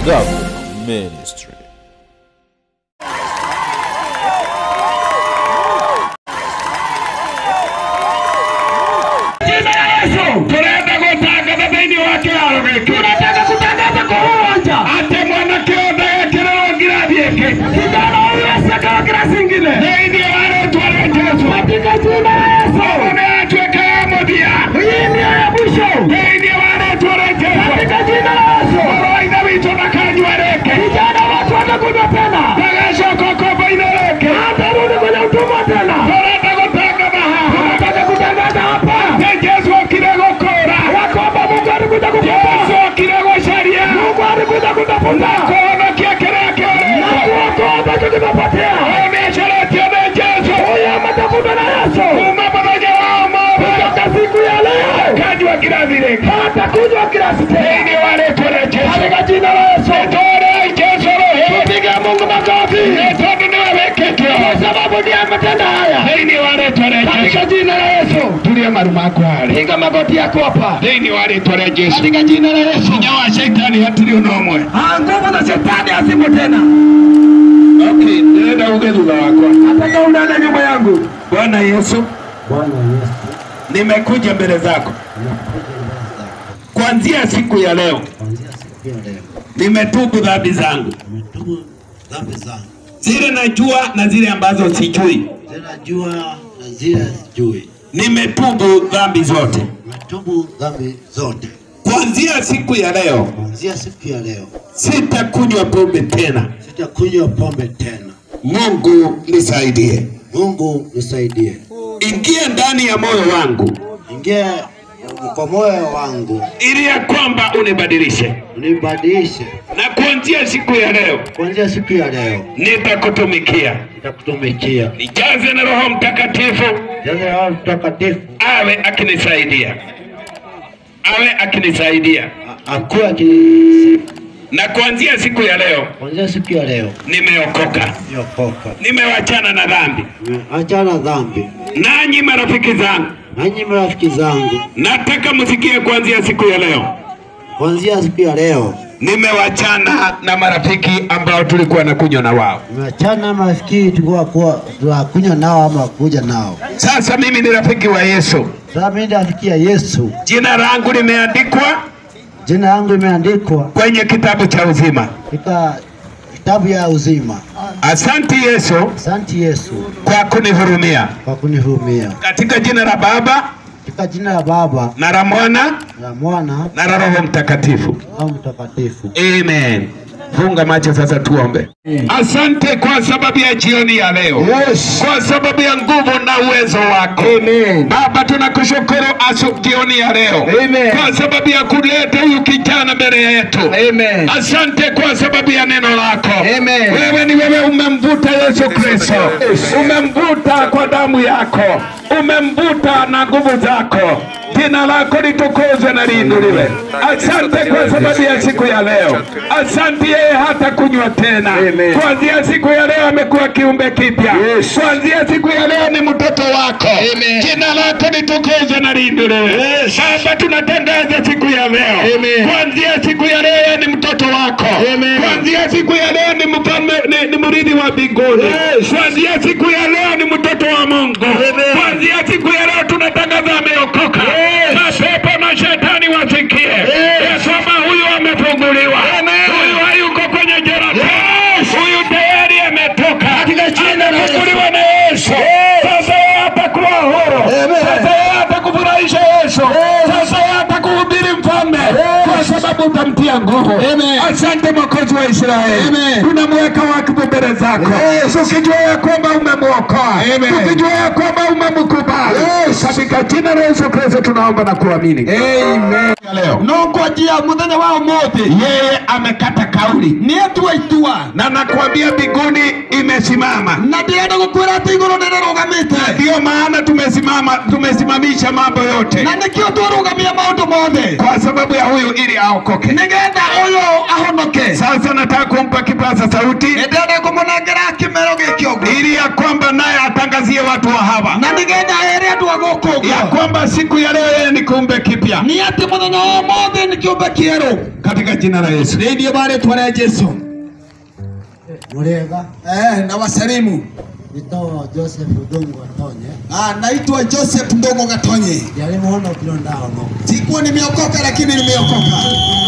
Government Ministry. Jina la Yesu. Tunaenda kutangaza thĩinĩ wa kĩharo gĩkĩ Tunataka kutangaza kwa uwanja. atĩ mwanake ũndũ ekĩrĩrwo ngirathi ĩngĩ Kijana huyu asiyekawa kirasi ingine. thĩinĩ wa rĩtwa rĩa Jesũ Katika jina la Yesu. ũguo nĩ yatuĩka ya mũthia Hii ndio ya mwisho. thĩinĩ wa rĩtwa rĩa Jesũ Katika jina la Yesu. mũrũ wa ithe witũ ndakanyua rĩngĩ Kijana watu watakunywa tena. ndagacoka ũkombo-inĩ rĩngĩ Hatarudi kwenye utumwa tena. tũrenda gũtangatha haha Tunataka kutangaza hapa. nĩ Jesũ okire gũkũũra Ya kwamba Mungu alikuja Jesũ kukomboa. okire gũcaria Mungu alikuja kutafuta. kũhonokia kĩrĩa Na kĩũrĩte kuokoa ambacho kimepotea. ũyũ nĩ acaretio nĩ Jesũ Huyu ametafutwa na Yesu. kuma mũthenya wa ũmũthĩ Kutoka siku ya leo. kanyua kirathi rĩngĩ Hatakunywa kirasi tena. thĩinĩ wa rĩtwa rĩa Jesũ Katika jina la Yesu. Nĩtũũre Jesũ rũhĩ Piga Mungu makofi. nĩ tondũ nĩwe wĩkĩte Kwa sababu ndiye ametenda haya. thĩinĩ wa rĩtwa rĩa Katika Jesũ jina la Yesu. tulie maru maku harĩ Piga magoti yako hapa. thĩinĩ wa rĩtwa rĩa Jesũ Katika jina la Yesu. hinya wa shaitani hatirĩ ũna ũmwe Ah, Nguvu za shetani hazimo tena. okay ndĩrenda uge thutha wakwa Nataka unane nyuma yangu. Bwana Yesu Bwana Yesu, nimekuja mbele zako kuanzia siku ya leo kuanzia siku ya leo nimetubu dhambi zangu nimetubu dhambi zangu, zile najua na zile ambazo sijui tena jua na zile sijui. nimetubu dhambi zote Nimetubu dhambi zote. kuanzia siku ya leo Kuanzia siku ya leo sitakunywa pombe tena sitakunywa pombe tena. mungu nisaidie Mungu nisaidie, ingia ndani ya moyo wangu ingia kwa moyo wangu, ili ya kwamba unibadilishe unibadilishe. na kuanzia siku ya leo Kuanzia siku ya leo nitakutumikia nitakutumikia. nijaze na roho mtakatifu Jaza Roho Mtakatifu awe akinisaidia awe akinisaidia a- akuwe akisi. na kuanzia siku ya leo Kuanzia siku ya leo nimeokoka niokoka, nimewachana na dhambi nimeachana dhambi. nanyi marafiki zangu Nanyi marafiki zangu, nataka msikie kuanzia siku ya leo kuanzia siku ya leo nimewachana na marafiki ambao tulikuwa na kunywa na wao Tumeachana marafiki tulikuwa kuwa tunakunywa nao ama kuja nao. sasa mimi ni rafiki wa yesu Sasa mimi ndafikia Yesu, jina langu limeandikwa jina langu limeandikwa kwenye kitabu cha uzima katika kitabu ya uzima. asante yesu Asante Yesu kwa kunihurumia kwa kunihurumia. katika jina la baba Katika jina la Baba na la mwana la Mwana na la roho mtakatifu na Roho Mtakatifu. Amen. Funga macho sasa tuombe. Asante kwa sababu ya jioni ya leo. Yes. Kwa sababu ya nguvu na uwezo wako. Amen. Baba tunakushukuru asu jioni ya leo. Amen. Kwa sababu ya kuleta huyu kijana mbele yetu. Amen. Asante kwa sababu ya neno lako. Amen. Wewe ni wewe umemvuta Yesu Kristo. Umemvuta kwa damu yako. Umemvuta na nguvu zako. Jina lako litukuzwe na liinuliwe. Asante kwa sababu ya siku ya leo. Asante yeye hata kunywa tena. Amen. Kuanzia siku ya leo amekuwa kiumbe kipya. Yes. Kuanzia siku ya leo ni mtoto wako. Amen. Jina lako litukuzwe na liinuliwe. Yes. Baba tunatangaza siku ya leo. Amen. Kuanzia siku ya leo yeye ni mtoto wako. Amen. Kuanzia siku ya leo ni mfalme ni, ni mrithi wa mbinguni. Yes. Kuanzia siku ya leo ni mtoto wa Mungu. Amen. Kuanzia siku ya leo tunatangaza ameokoka. Yes. Mapepo na shetani wasikie. Ya kwamba huyu amefunguliwa. Amen. Huyu hayuko kwenye jela. Yes. Huyu tayari ametoka. Katika jina la Yesu. Amefunguliwa na Yesu. Yes. Sasa yeye atakuwa huru. Amen. Sasa yeye atakufurahisha Yesu. Sasa yeye atakuhubiri mfalme. Kwa sababu utamtia nguvu. Amen. Asante Mwokozi wa Israeli. Amen. Tunamweka wakibu mbele zako. Yes. Tukijua ya kwamba umemwokoa. Amen. Tukijua ya kwamba umemkubali. Yes. Katika jina la Yesu Kristo tunaomba na kuamini. Amen. Leo. No ngwajia muthenya wa umuthi Yeye amekata kauli nĩ atua itua na nakwambia mbinguni imesimama. na ndĩrenda gũkwĩra atĩ igũrũ nĩ rĩrũgamĩte Ndiyo maana tumesimama, tumesimamisha mambo yote na nĩkĩo twarũgamia maũndũ mothe kwa sababu ya huyu ili aokoke. nĩgetha ũyũ ahonoke Sasa nataka kumpa kipaza sauti nĩndĩrenda kũmũnengera kĩmero gĩkĩ ũguo ili ya kwamba naye atangazie watu wa hawa na nĩgetha ere andũ a gũkũ ya ũguo kwamba siku ya leo yeye ni kiumbe kipya. moja nĩ atĩ mũthenya wa ũmũthĩ nĩ kĩũmbe kĩerũ katika jina la Yesu. thĩinĩ wa rĩtwa rĩa jesu Murega eh, na wasalimu nito Joseph Ndungu Atonye ah, naitwa joseph ndongo gatonye ndiarĩ muhono kiro ndahono sikuwa nimeokoka lakini nimeokoka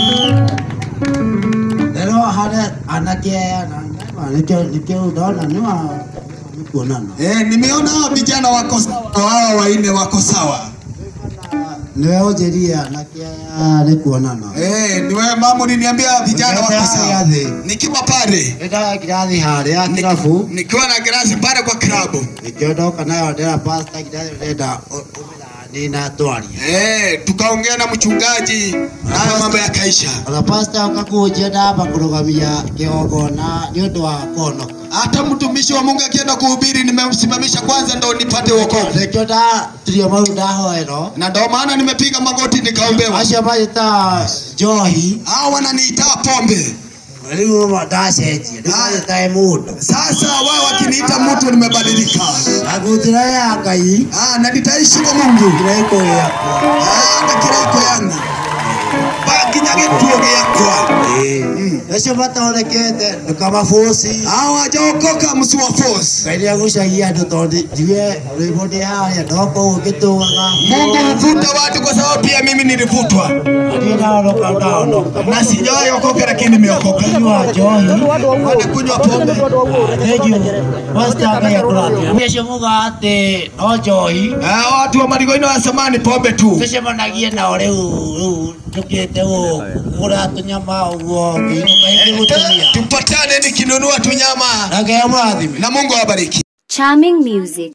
rero harĩa anake aya na nĩkĩo nĩkĩo ndona nĩwa nĩkuonana eh, nimeona hawa vijana wako sawa hawa waine wako sawa nĩwe ũnjĩrire anake aya nĩkuonana eh, niwe mama uliniambia vijana wako sawa Gĩathĩ. nikiwa pale ĩndaga kirathi harĩa kirabu nikiwa na grasi pale kwa klabu nĩkĩo ndoka nayo ndĩra pasta kirathi ndĩrenda ũmĩrani na twaria eh, tukaongea na mchungaji nayo mambo yakaisha ona pasta ũkakũnjia ndamba kũrũgamia kĩgongona nĩ ũndũ wa kũhonoka hata mtumishi wa mungu akienda kuhubiri nimemsimamisha kwanza ndo nipate wokovu nĩkĩo ndaturio mau ndahoerwo na ndo maana nimepiga magoti nikaombewa acio magĩta njohi hao wananiitaa pombe rĩu ndacenjia rĩu magĩtae mũndũ sasa wao wakiniita mtu nimebadilika na njĩra ya ngai ah, na nitaishi kwa mungu kĩraiko gĩakwa Ah, anga kiraiko yangu bakinya gĩtuo gĩakwa acio matonekete ndũkamabũci hao wajaokoka msiwa force ngai nĩagucagia andũ tondũ njuge rwĩmbo ndĩ harĩa ndoko ũngĩtũgaga mungu huvuta watu kwa sababu pia mimi nilivutwa niĩ ndahonoka ndahonoka na sijawahi okoka lakini nimeokoka nyua njohi wanakunywa pombe thĩnjũ pasta ngai akũrathia acio muga atĩ no njohi Ah, watu wa marigoino wa samani pombe tu tũcemanagie nao rĩu rĩu njũkĩte gũkũra tũnyama ũguo ngĩinũka ingĩ gũtumia tupatane nikinunua tunyama na ngai amũrathime na mungu awabariki Charming music.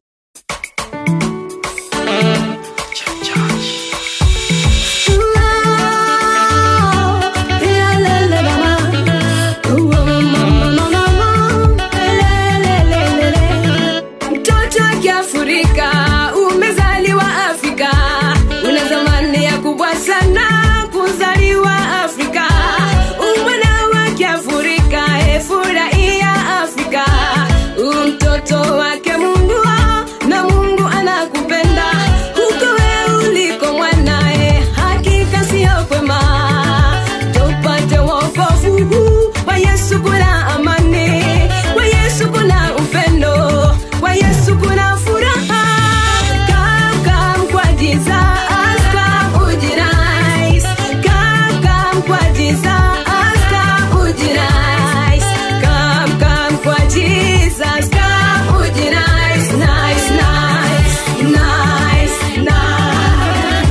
Mtoto wa Kiafrika umezaliwa Afrika, una thamani ya kubwa sana kuzaliwa Afrika. Umwana wa Kiafrika, e furahia Afrika, u mtoto wake Mungu na Mungu anakupenda huko wewe uliko mwanae, hakika sio kwema tupate wokovu kwa Yesu kuna amani, kwa Yesu kuna upendo, kwa Yesu kuna furaha. Come, come kwa Jesus, come ujinais. Come, come kwa Jesus, come ujinais. Come, come kwa Jesus, come ujinais. Nice, nice, nice, nice.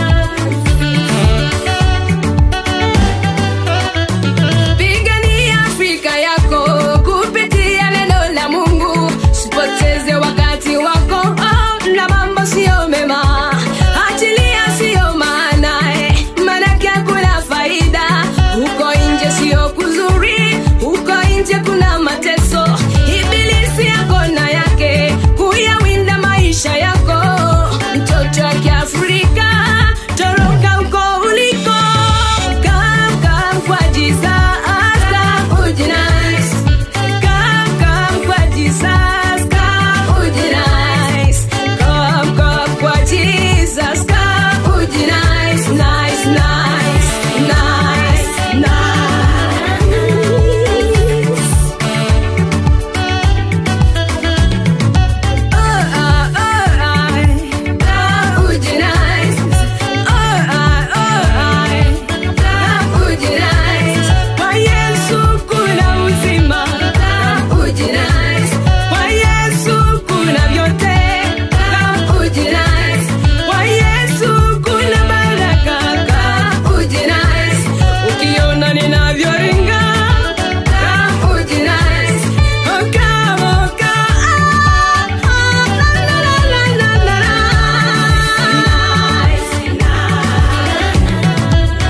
Pigania Afrika yako kupitia neno la Mungu, usipoteze wakati wako oh, na mambo siyo mema, achilia siyo maana eh, maanake hakuna faida huko nje, siyo kuzuri huko nje, kuna mateso, ibilisi yako na yake kuyawinda maisha yako, mtoto wa Kiafrika, toroka huko uliko, come, come kwa Jesus, come ujinais. Come, come kwa Jesus, come ujinais. Come, come kwa Jesus, come ujinais. Nice, nice, nice, nice. Oh, ah, oh, ah, come ujinais. Oh, ah, oh, ah, come ujinais. Kwa Yesu kuna uzima, come ujinais. Kwa Yesu kuna vyote, come ujinais. Kwa Yesu kuna baraka, come ujinais. Ukiona ninavyoringa, come ujinais. Oh, come, oh, come, ah, ah, la, la, la, la, la, la, la. Nice, nice.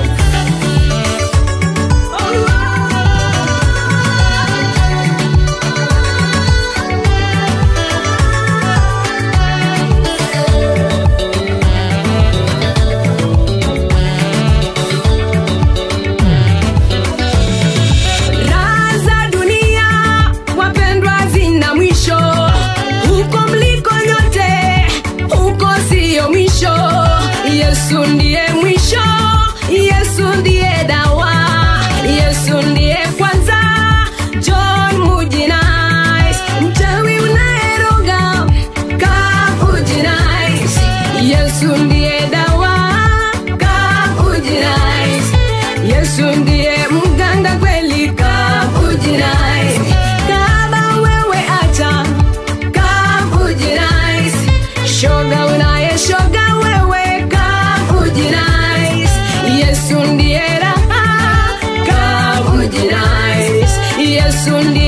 Raha za dunia wapendwa, zina mwisho. Huko mliko nyote, huko siyo mwisho. Yesu ndiye mwisho. Yesu ndiye